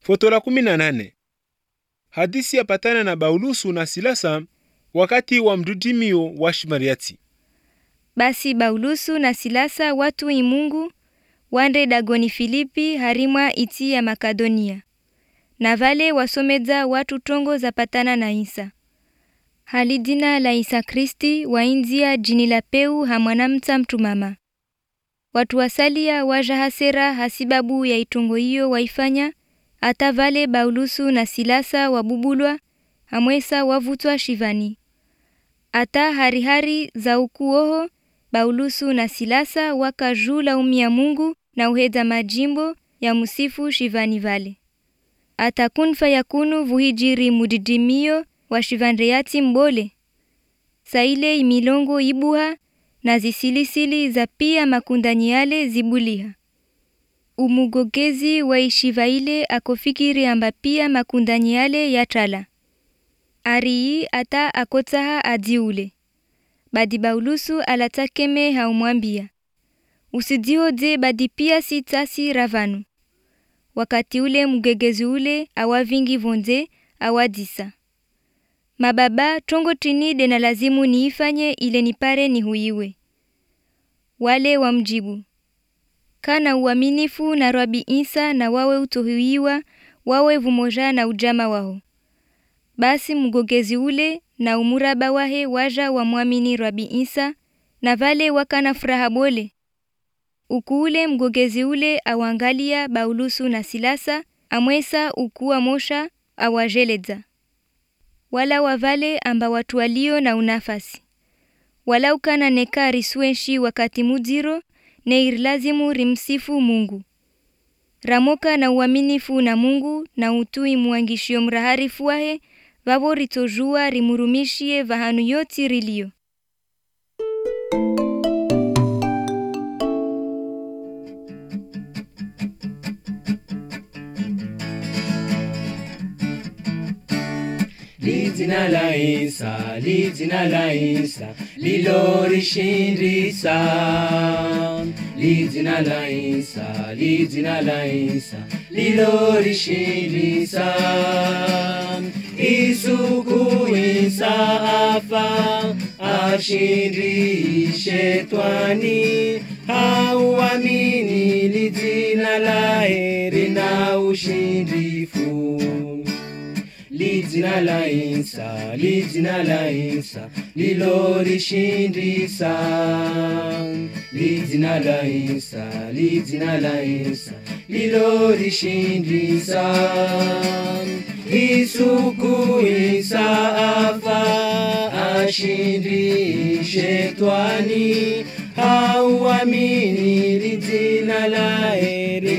Foto la kumi na nane. Hadisi yapatana na Baulusu na Silasa wakati wa mdudimio wa Shimariati. Basi Baulusu na Silasa watu imungu wande dagoni Filipi harimwa iti ya Makadonia na vale wasomedza watu tongo zapatana na Isa hali jina la Isa Kristi wainzia jini la peu hamwanamta mtu mama watu wasalia waja hasera hasibabu ya itongo hiyo waifanya hata vale Baulusu na Silasa wabubulwa hamwesa wavutwa shivani hata harihari za ukuoho Baulusu na Silasa wakajula umia Mungu na uhedza majimbo ya musifu shivani vale atakun fayakunu vuhijiri mudidimio wa shivandeyati mbole saile imilongo ibuha na zisilisili za pia makundanyi yale zibuliha umugogezi wa ishivaile akofikiri amba pia makundanyi yale yatala arii ata akotsaha adziule badi Baulusu alatakeme haumwambia usidzihodze badi pia si tasi ravanu wakati ule mgegezi ule awavingi vonze awadisa mababa tongo trini dena lazimu niifanye ile nipare nihuiwe wale wamjibu kana uaminifu na Rabi Isa na wawe utohuiwa wawe vumoja na ujama wao basi mgogezi ule na umuraba wahe waja wamwamini Rabi Isa na vale wakana furaha bole ukuule mgogezi ule awangalia Baulusu na Silasa amwesa ukuwa mosha awajeledza wala wavale amba watu walio na unafasi wala ukana neka riswenshi wakati mudziro neir lazimu rimsifu Mungu ramoka na uaminifu na Mungu na utui muangishio mraharifu wahe vavo ritojua rimurumishie vahanu yoti rilio Lidzina la Isa, lidzina la Isa, lilorishindisa. Lidzina la Isa, lidzina la Isa, lilorishindisa. Isuku Isa afa, ashindi shetwani. Hauamini lidzina la heri na ushindifu lidzina la Isa, lidzina la Isa, lilorishindisa. Lidzina la Isa, lidzina la Isa, lilorishindisa. Isuku Isa afa, ashindi shetwani. Hauamini lidzina la heri